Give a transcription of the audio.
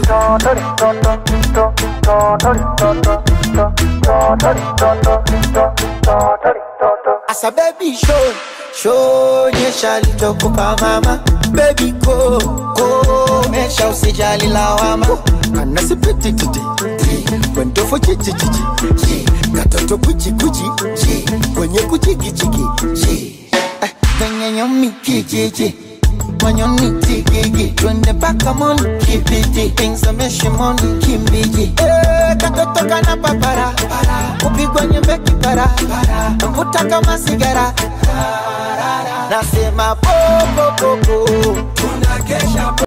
Asa baby show show nyesha litokupa mama baby go go mesha usijali lawama kana sipiti titi kwendo fo chichi chichi chi katoto kuchi kuchi chi kwenye kuchi kichi kichi eh kwenye nyomi kijiji manyoni tigigi twende paka moni kibiti ingsameshi moni kimbiji eh katoto kana papara kupigwa nyembe kipara mvuta kama sigara nasema popopopo tunakesha